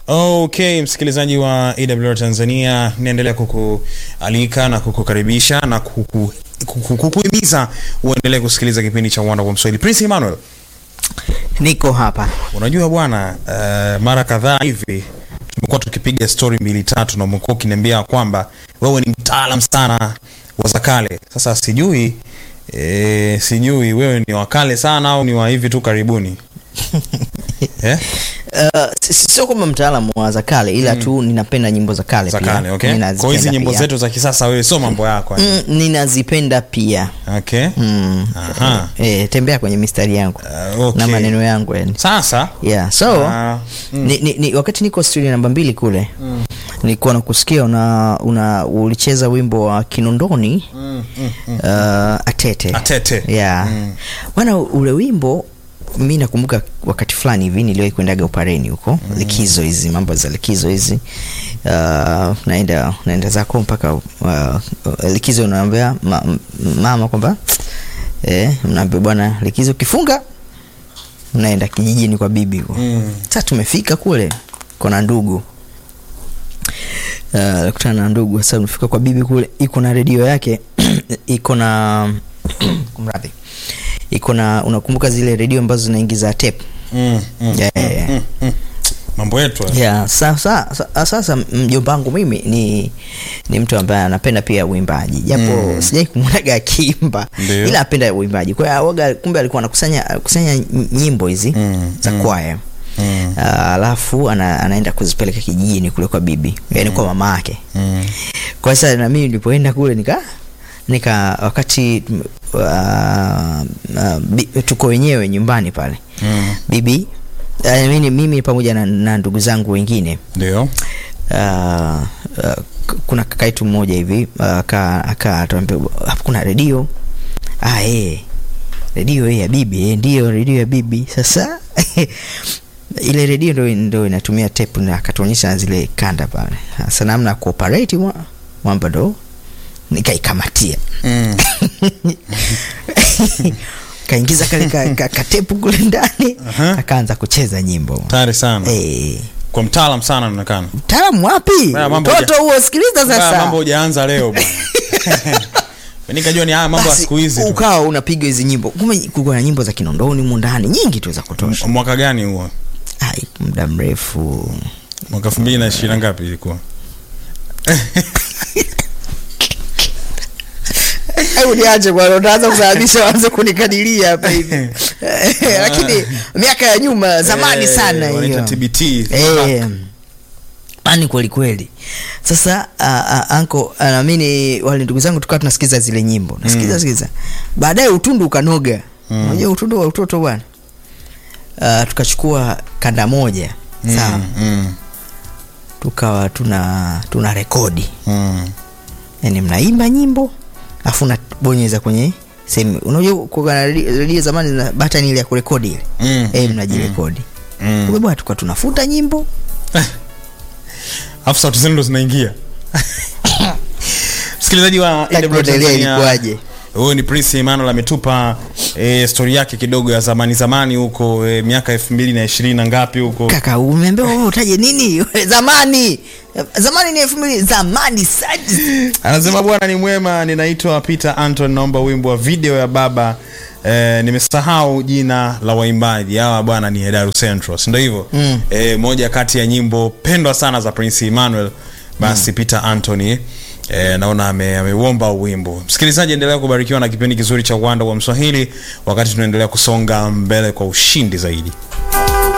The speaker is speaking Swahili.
Okay, msikilizaji wa AWR Tanzania, naendelea kukualika na kukukaribisha na kuku kuku- kukuhimiza uendelee kusikiliza kipindi cha Wanda wa Mswahili. Prince Emmanuel, niko hapa unajua bwana, uh, mara kadhaa hivi tumekuwa tukipiga story mbili tatu na umekuwa ukiniambia kwamba wewe ni mtaalam sana wa za kale. Sasa sijui eh, sijui wewe ni wa kale sana au ni wa hivi tu karibuni eh? uh, si- si- sio kwamba mtaalamu wa za kale ila tu ninapenda nyimbo za kale za pia. kale okay? Ninazipenda Kwa hizi nyimbo pia. zetu za kisasa wewe sio mambo yako yani. mm, ninazipenda pia Okay. mm. Aha. e, tembea kwenye mistari yangu Uh, okay. na maneno yangu yani Sasa yeah so Ah, ni, ni, ni, wakati niko studio namba mbili kule mm. nilikuwa nakusikia una, una ulicheza wimbo wa kinondoni mm, mm, mm. uh, atete Atete. yeah bwana ule wimbo mi nakumbuka wakati fulani hivi niliwahi kuendaga upareni huko mm. likizo hizi mambo za likizo hizi uh, naenda naenda zako mpaka uh, likizo unaambia ma, m- mama kwamba eh, mnaambia bwana likizo kifunga mnaenda kijijini kwa bibi huko Mm. sasa tumefika kule kona ndugu Uh, kutana na ndugu sasa tumefika kwa bibi kule iko na redio yake iko na kumradhi iko na unakumbuka zile redio ambazo zinaingiza tape Mm, mm, Yeah, yeah, yeah. mm, mm. mambo yetu haya. yeah, sasa, sasa, sasa mjomba wangu mimi ni ni mtu ambaye anapenda pia uimbaji japo Mm. sijai kumwonaga akiimba Ndio. ila apenda uimbaji kwa hiyo waga kumbe alikuwa anakusanya kusanya nyimbo hizi Mm, za mm. kwaya Mm, Ah, alafu ana, anaenda kuzipeleka kijijini kule kwa bibi yani kwa mama yake mm. kwa sasa na mimi nilipoenda kule nika nika wakati uh, uh, bi, tuko wenyewe nyumbani pale Mm. bibi uh, mimi, mimi pamoja na, na ndugu zangu wengine ndio uh, uh, k- kuna kakaitu mmoja hivi uh, aka aka atuambia hapo kuna redio ah, eh redio eh, ya bibi eh, ndio redio ya bibi sasa ile redio ndo, ndo inatumia tape na akatuonyesha zile kanda pale sasa namna ya kuoperate mwa- mwamba ndo nikaikamatia Mm. kaingiza kale ka, ka, katepu kule ndani Aha. akaanza kucheza nyimbo tayari sana eh kwa mtaalam sana anaonekana mtaalamu wapi Haya, mambo mtoto huja- huo sikiliza Haya sasa mambo hujaanza leo bwana nikajua ni haya mambo ya Basi, siku hizi tu. ukawa unapiga hizi nyimbo kumbe kulikuwa na nyimbo za kinondoni humu ndani nyingi tu za kutosha mwaka gani huo ai muda mrefu mwaka elfu mbili na ishirini na ngapi ilikuwa hebu niache bwana utaanza kusababisha waanze kunikadiria hapa hivi lakini miaka ya nyuma zamani Eh, sana wanaita hiyo TBT Eh, ani kweli kweli sasa uh, uh, anko uh, namini wale ndugu zangu tukawa tunasikiza zile nyimbo nasikiza Mm. sikiza baadaye utundu ukanoga Mm. unajua utundu wa utoto bwana uh, tukachukua kanda moja sawa Mm, mm, tukawa tuna tuna rekodi mm. yani mnaimba nyimbo afu unabonyeza kwenye sehemu unajua kuwa na redio redio zamani na batani ile ya kurekodi ile Mm, eh mnajirekodi mm. kumbe bwana tukawa tunafuta nyimbo alafu sauti zenu ndo zinaingia msikilizaji wa Ya AWR kuendelea Tanzania, ilikuwaje? huyu ni prince emmanuel ametupa e, stori yake kidogo ya zamani zamani huko e, miaka elfu mbili na ishirini na ngapi huko kaka umeambiwa wewe utaje nini zamani zamani ni elfu mbili zamani saji anasema bwana ni mwema ninaitwa peter anton naomba wimbo wa video ya baba Eh, nimesahau jina la waimbaji hawa bwana ni hedaru central sindo hivyo Mm. eh, moja kati ya nyimbo pendwa sana za prince emmanuel basi mm. peter antony Eh, naona ame- ameuomba ame wimbo msikilizaji endelea kubarikiwa na kipindi kizuri cha uwanda wa mswahili wakati tunaendelea kusonga mbele kwa ushindi zaidi